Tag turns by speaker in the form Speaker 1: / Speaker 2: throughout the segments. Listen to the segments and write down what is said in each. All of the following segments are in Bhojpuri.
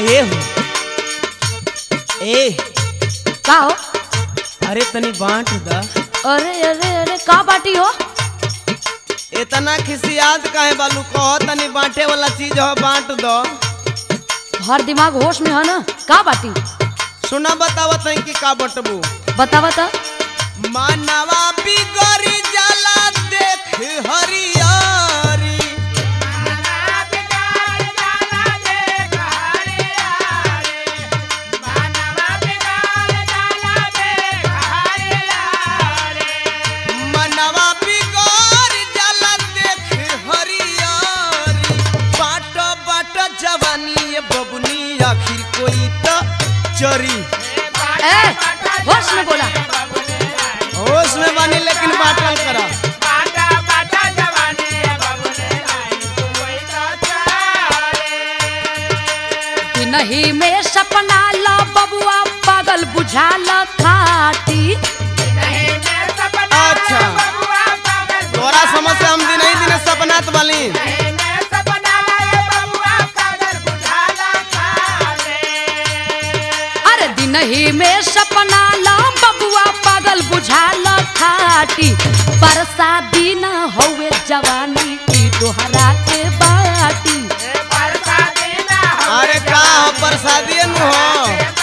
Speaker 1: ए हो ए
Speaker 2: का हो
Speaker 1: अरे तनी बांट दा
Speaker 2: अरे अरे अरे का बाटी हो
Speaker 1: इतना खिसियात काहे बालू कह तनी बांटे वाला चीज हो बांट दो
Speaker 2: हर दिमाग होश में है ना का बाटी
Speaker 1: सुना बतावत है कि का बटबू
Speaker 2: बता बता
Speaker 1: मानवा बिगड़ी जाला देख हरियारी मनवा बिगड़ जाला देख हरियारी बाट बाट जवानी ये बबुनी आखिर कोई तो चरी
Speaker 2: ए होश में बोला
Speaker 1: होश में बानी लेकिन बाटल करा
Speaker 2: नहीं में सपना ला बबुआ पागल बुझाला खाटी
Speaker 1: अच्छा तोरा समझ से हम दिन ही दिन सपनात वाली
Speaker 2: अरे दिन ही में सपना ला बबुआ पागल बुझाला खाटी बरसाती न होवे जवानी की तोहरा के बाटी
Speaker 1: अरे का हो प्रसादी नु हो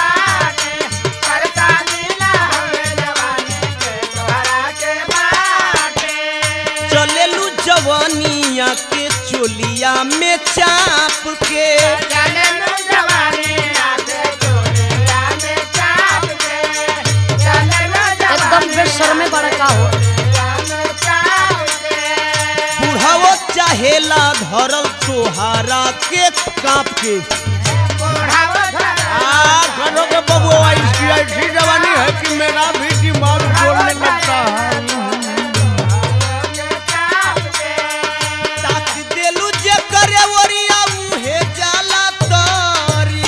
Speaker 1: चलेलू जवानिया के चोलिया में चाप के
Speaker 2: एकदम बेशर्मे बड़ा का हो
Speaker 1: बुढ़ावो चाहेला धरल तोहारा के काप के आ घरों के बबुआ इसकी ऐसी जवानी है कि मेरा भी दिमाग बोलने लगता है ताक देलू जे करे ओरिया उहे जाला तारी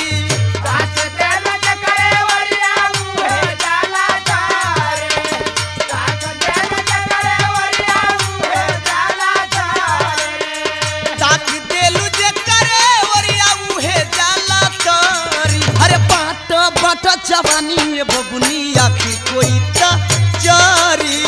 Speaker 1: ताक देलू जे करे ओरिया उहे जाला तारी अरे बाट बाट जवानी ये बबुनी आखिर कोई ता चारी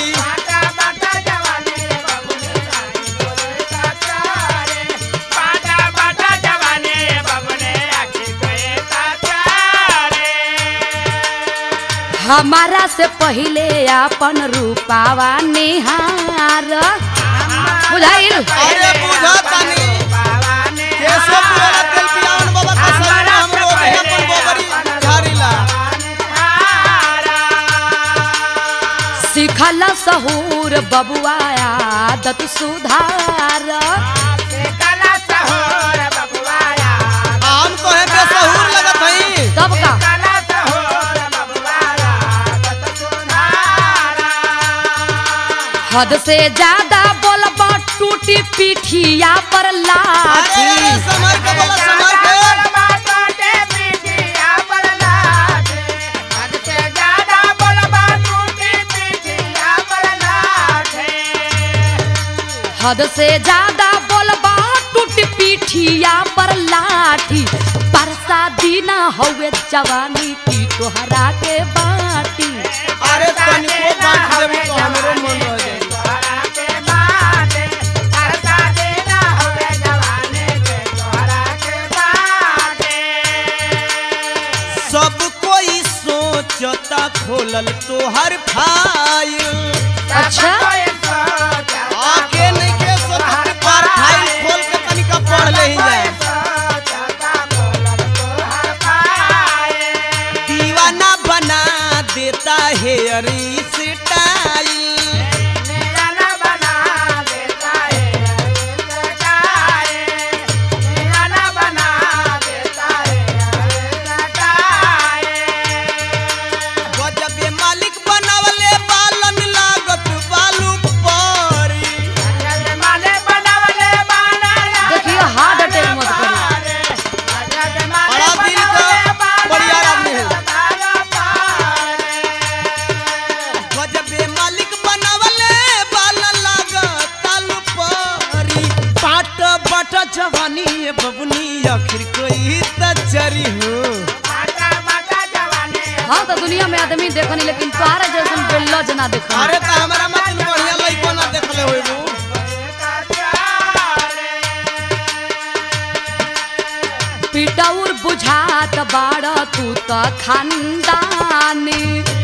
Speaker 2: हमारा से पहिले अपन रूपावा निहार बुझाइल
Speaker 1: अरे बुझा तानी केसो पुरा तेल पियावन बाबा का सलाम हमरो ओहे अपन गोबरी झाड़ीला
Speaker 2: सिखल सहूर बबुआ आदत सुधार
Speaker 1: आम तो है बेसहूर लगत हई
Speaker 2: तब का हद से ज्यादा बोलबा टूटी पीठिया पर
Speaker 1: अरे
Speaker 2: लाठी
Speaker 1: अरे समर के बोला समर के
Speaker 2: हद से ज्यादा बोलबा टूटी पीठिया पर लाठी बरसा दीना हवे जवानी की तोहरा के बाटी
Speaker 1: अरे तनिको बांट देबू तो हमरो मन रह जाई सब कोई सोचता खोलल तोहर फाइल
Speaker 2: अच्छा
Speaker 1: आके नहीं के सोचत पर फाइल खोल के तनिका पढ़ ले ही जाए दीवाना बना देता है अरे स्टाइल गजबे मालिक बनावले बालन लागत बालू बाट बाट जवानी ये बबुनी आखिर कोई त जरी हो
Speaker 2: हाँ तो दुनिया में आदमी देखनी लेकिन तोहरा जैसन बेल्लज ना देखनी
Speaker 1: अरे त हमरा मतलब बढ़िया लइको ना देखले होइबू
Speaker 2: पिटौर बुझात बाड़ तू त खानदानी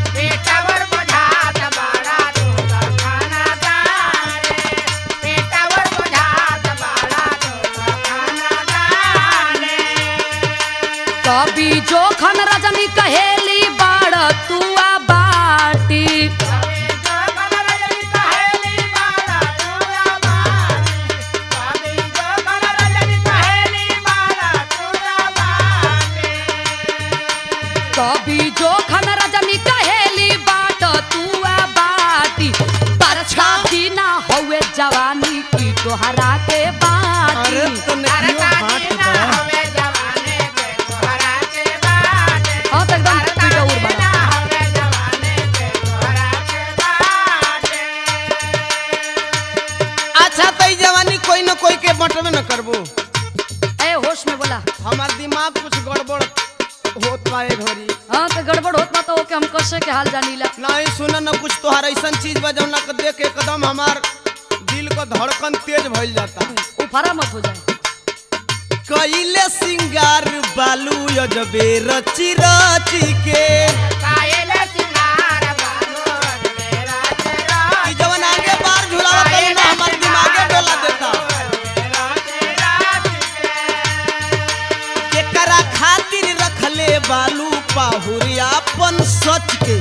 Speaker 2: कभी जोखन रजनी कहेली बाड़ तू आ बाटी कभी जोखन रजनी कहेली बाट तू आ बाटी परछा ना हौवे जवानी की तोहरा के बाटी
Speaker 1: अरे तो नकियो बाट बा
Speaker 2: हाँ तो एकदम पिटौर बड़ा
Speaker 1: अच्छा त ई जवानी कोई न कोई के बटवे न करबू
Speaker 2: ए होश में बोला
Speaker 1: हमार दिमाग कुछ गड़बड़ होत बा ए घड़ी
Speaker 2: हाँ तो गड़बड़ होत बा तो ओके हम कैसे के हाल जानीला
Speaker 1: नहीं सुन न कुछ तोहार ऐसन चीज बा जौना के देख के एकदम हमार दिल का धड़कन तेज भइल जाता
Speaker 2: उफारा मत हो जाए
Speaker 1: कइले सिंगार बालू अजबे रची रची के ई जवन आगे बार झुलावा कइल ना हमार दिमागे डोला देता केकरा खातिर रखले बालू पाहुरियापन सच के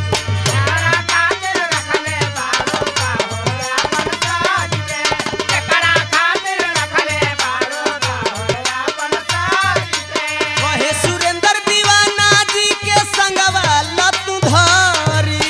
Speaker 1: कहे सुरेंद्र दीवाना जी के संगवा लतू धारी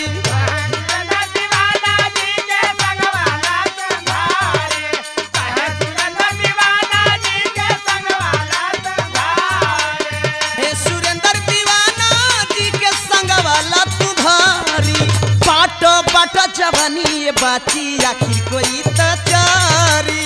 Speaker 1: हे सुरेंद्र दीवाना जी के संगवा लतू धारी बाट बाट जवानी ये बाची आखिर कोई त चारी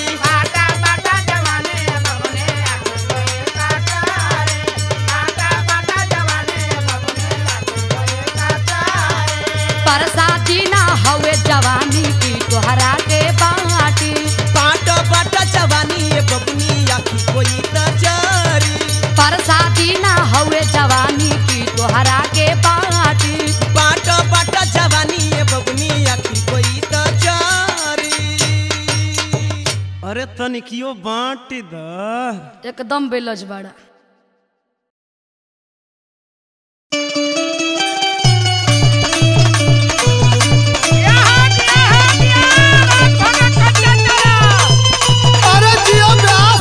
Speaker 2: परसाती ना हवे जवानी की तोहरा के बाटी
Speaker 1: बाट बाट जवानी ये बबनी आखिर कोई त चारी
Speaker 2: परसाती ना हवे जवानी की तोहरा के बाटी
Speaker 1: बाट बाट जवानी ये बबनी आखिर कोई त चारी अरे तनिकियो बांट द
Speaker 2: एकदम बेलज बड़ा
Speaker 1: अरे जियो व्यास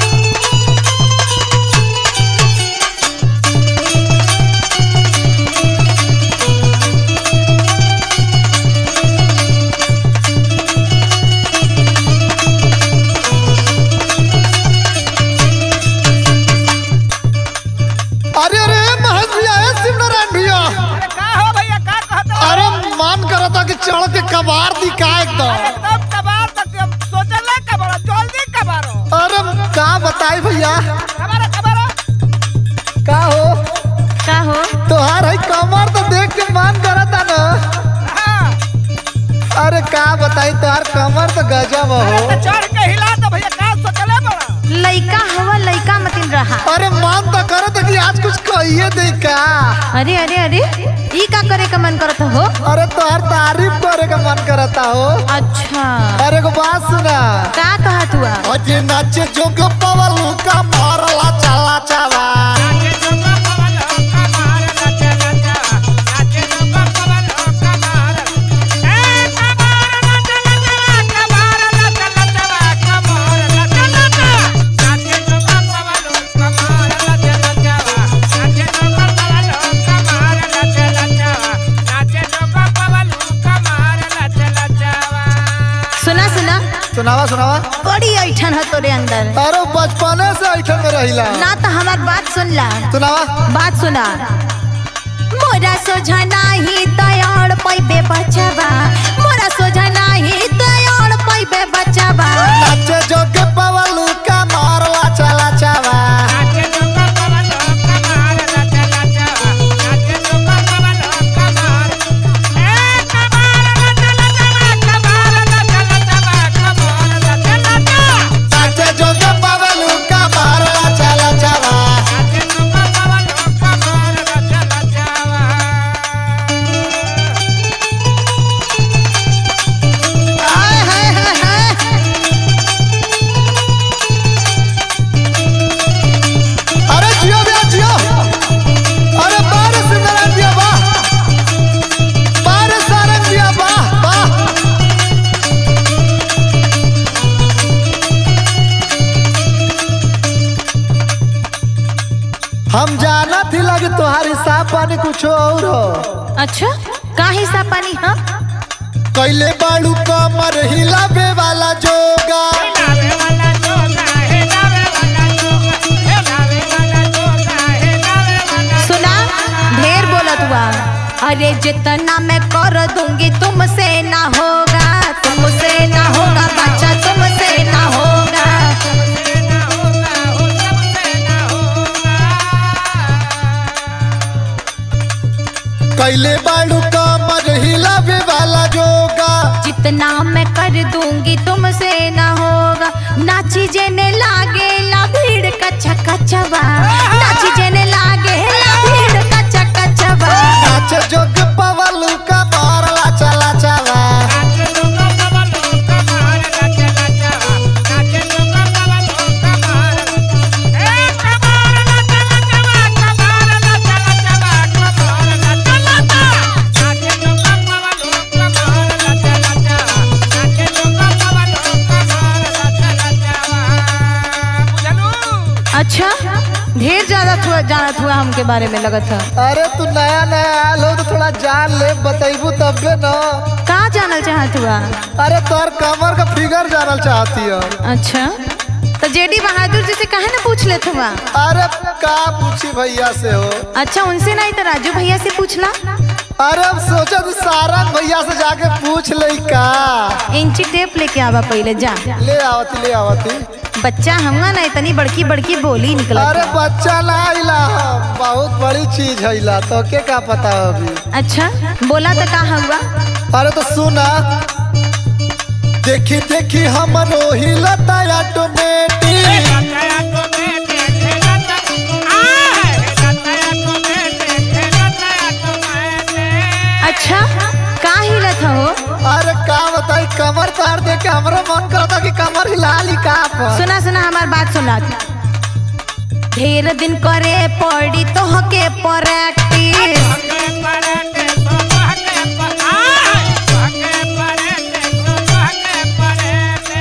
Speaker 3: अरे अरे महंत भैया है शिवनारायण भैया
Speaker 4: का हो भैया का कहत हो?
Speaker 3: अरे मन करा था कि चढ़ के कबार दी का एकदम
Speaker 4: एकदम कबार तक अब सोचल है कबार जल्दी कबारो
Speaker 3: अरे का बताई भैया
Speaker 4: कबारो कबारो
Speaker 3: का हो
Speaker 2: का हो
Speaker 3: तोहार है कमर तो देख के मन करा था ना
Speaker 4: हाँ
Speaker 3: अरे का बताई तोहार कमर तो गजब
Speaker 4: अरे
Speaker 3: हो
Speaker 4: तो चढ़ के हिला तो भैया का सोचल है बड़ा
Speaker 5: लइका हवा लइका मतिन रहा
Speaker 3: अरे मन तो करो तो कि आज कुछ कहिए दे का
Speaker 5: अरे अरे अरे ई का करे का मन करत हो
Speaker 3: अरे तोहार तारीफ करे का मन करता हो
Speaker 5: अच्छा
Speaker 3: अरे को बात सुना
Speaker 5: का कहत हुआ
Speaker 3: अजे नाचे जोग पवल का मारला चला चला
Speaker 4: नाचे जोगा पवन हो कबार नाचे नाचा नाचे जोगा पवन हो कबार ए कबार नाचे नाचा कबार नाचे नाचा कबार नाचे नाचा नाचे जोगा पवन हो कबार नाचे नाचा नाचे जोगा पवन हो कबार नाचे नाचा नाचे जोगा पवन हो कबार नाचे नाचा
Speaker 5: सुना सुना
Speaker 3: सुनावा सुनावा
Speaker 5: बड़ी ऐठन है तोरे अंदर
Speaker 3: अरे बचपने से ऐठन में रहिला
Speaker 5: ना तो हमार बात सुन ला
Speaker 3: सुनावा
Speaker 5: बात सुना मोरा सोझा नाही तैयार पैबे बचबा मोरा सोझा नाही तैयार पैबे बचबा
Speaker 3: नाचे जोगे पवलू हम जानत ही लगे तुम्हारी साफ पानी कुछ और हो
Speaker 5: अच्छा का हिस्सा पानी हाँ
Speaker 3: कैले बाड़ू कमर हिलावे वाला जोगा
Speaker 4: लावे वाला जोगा हे लावे वाला जोगा हे लावे वाला जोगा हे लावे वाला
Speaker 5: सुना ढेर बोलत हुआ अरे जितना मैं कर दूंगी तुमसे ना होगा तुमसे ना होगा बच्चा तुमसे ना होगा
Speaker 4: से ना होगा हो सबसे ना होगा
Speaker 3: कैले बाड़ू कमर हिलावे वाला जोगा
Speaker 5: जितना मैं कर दूंगी तुमसे ना होगा नाची जेने लागे ला भीड़ कच्चा कचवा नाची जेने लागे ला भीड़ कच्चा कचवा
Speaker 3: नाच जोग पवल का मारला चला चला
Speaker 4: नाचे लोगा कमलो कमार नाचे नाचा नाचे लोगा कमलो कमार ए कमार नाचे नाचा कमार नाचे नाचा कमार नाचे नाचा नाचे लोगा कमलो कमार नाचे नाचा नाचे लोगा कमलो कमार नाचे नाचा बुझलू
Speaker 5: अच्छा ढेर ज्यादा थुआ जानत हुआ हमके बारे में लगत है
Speaker 3: अरे तू नया नया आयल हो तो थोड़ा जान ले बतैबू तबे न
Speaker 5: का जानल चाहत हुआ
Speaker 3: अरे तोर कमर का फिगर जानल चाहती हो
Speaker 5: अच्छा तो जेडी बहादुर जी से काहे ना पूछ लेत हुआ
Speaker 3: अरे का पूछी भैया से हो
Speaker 5: अच्छा उनसे नहीं तो राजू भैया से पूछला
Speaker 3: अरे अब सोचा तू सारंग भैया से जाके पूछ ले का
Speaker 5: इंची टेप लेके आवा पहले जा
Speaker 3: ले आवती ले आवती
Speaker 5: बच्चा हमका ना इतनी बड़की बड़की बोली निकलत
Speaker 3: अरे
Speaker 5: है।
Speaker 3: बच्चा ना आइला बहुत बड़ी चीज है ला तो के का पता हो अभी
Speaker 5: अच्छा बोला तो का हुआ
Speaker 3: अरे तो सुना देखी देखी हमरो हिलता ऑटोमेटिक
Speaker 4: लताया को बेटे खेलता आ लताया को बेटे खेलता को मैंने
Speaker 5: अच्छा का हिलत हो
Speaker 3: अरे का बताई कमर तार दे के हमरो मन करता कि कमर हिला ली का पर
Speaker 5: सुना सुना हमार बात सुना ढेर दिन करे पड़ी तो हके प्रैक्टिस
Speaker 4: हके पड़े तो हके पर आ हके पड़े तो हके पड़े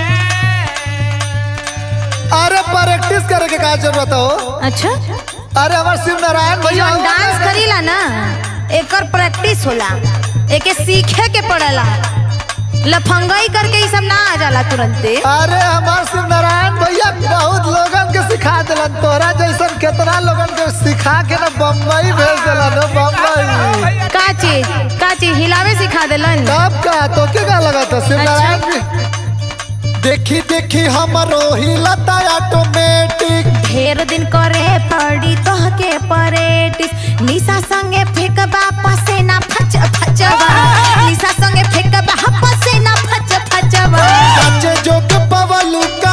Speaker 3: अरे प्रैक्टिस करे के का जरूरत हो
Speaker 5: अच्छा
Speaker 3: अरे हमार शिव नारायण भैया
Speaker 5: जौन डांस करीला ना एकर प्रैक्टिस होला एके सीखे के पड़ेला लफंगई करके ई सब ना आ जाला तुरंते
Speaker 3: अरे हमार शिव नारायण भैया बहुत लोगन के सिखा दिलन तोरा जैसन कितना लोगन के सिखा के ना बम्बई भेज दिलन ना बम्बई
Speaker 5: का चीज का चीज हिलावे सिखा देलन
Speaker 3: तब का तो के का लगा था शिव नारायण जी देखी देखी हमरो हिलता ऑटोमेटिक
Speaker 5: ढेर दिन करे पड़ी तो हके परेटिस निशा संगे फेंकबा पसेना फच फचवा निशा संगे फेंकबा पसेना फच फचवा
Speaker 3: सच्चे जोग पवलू